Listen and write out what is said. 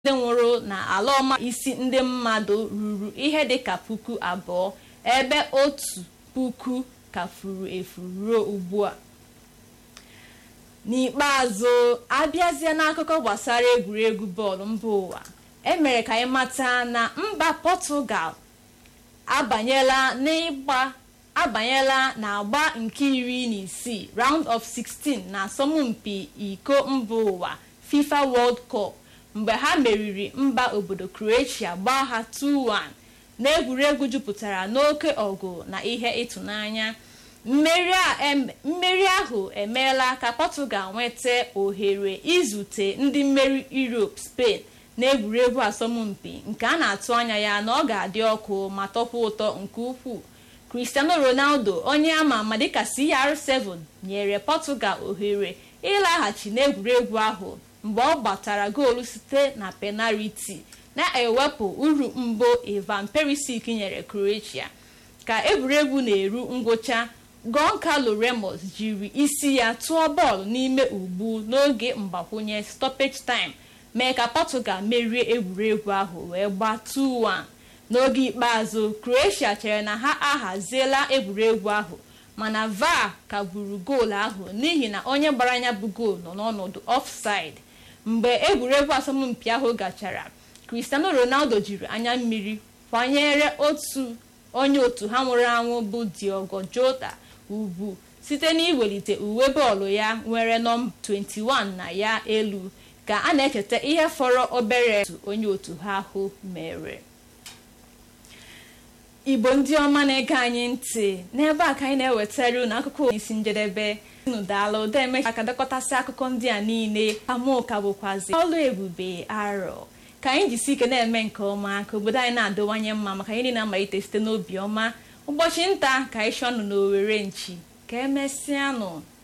ndị nwụrụ na ala ọma isi ndị mmadụ ruru ihe dịka puku abụọ ebe otu puku ka furu efu ruo ugbu a n'ikpeazụ abịazie n'akụkọ gbasara egwuregwu bọọlụ mba ụwa emere ka anyị mata na mba pọtụgal abanyela n'ịgba abanyela n'agba nke iri na isii round of 16 na asọmpi iko mba ụwa fifa world cup mgbe ha meriri mba obodo croatia gbaa ha 2-1 n'egwuregwu jupụtara n'oke ọgụ na ihe ịtụnanya mmeri ahụ emeela ka portugal nweta ohere izute ndị mmeri europe spain n'egwuregwu asọmpi nke a na-atụ anya ya na ọ ga-adị ọkụ ma tọkwa ụtọ nke ukwuu cristiano ronaldo onye ama ama dịka cr7 nyere portugal ohere ịlaghachi n'egwuregwu ahụ mgbe ọ gbatara goolu site na penariti na-ewepụ uru mbụ ivan perisic nyere croatia ka egwuregwu na-eru ngwụcha goncalo remos jiri isi ya tụọ bọọlụ n'ime ugbu n'oge mgbakwunye stoppage time mee ka portugal merie egwuregwu ahụ wee gbaa 2-1 n'oge ikpeazụ croatia chere na ha ahaziela egwuregwu ahụ mana var kagburu goolu ahụ n'ihi na onye gbara anya bụ goolu nọ n'ọnọdụ offside mgbe egwuregwu asọmpi ahụ gachara cristiano ronaldo jiri anya mmiri kwanyere otu onye otu ha nwụrụ anwụ bụ diogo jota ugwu site n'iwelite uwe bọọlụ ya nwere nọmba 21 na ya elu ka a na-echeta ihe fọrọ obere otu onye otu ha ahụ mere igbo ndị ọma na-ege anyị ntị n'ebe a ka anyị na-ewetara unu akụkọ isi njedebe unu daala ụda emecha aka dekọtasị akụkọ ndị a niile amaụka bụkwazi ọlụ ebube arọ ka anyị jisi ike na-eme nke ọma ka obodo anyị na-adịwanye mma maka anyị niile amalite site n'obi ọma ụbọchị nta ka anyị chọọ ọnụ n'owere nchi ka emesịanụ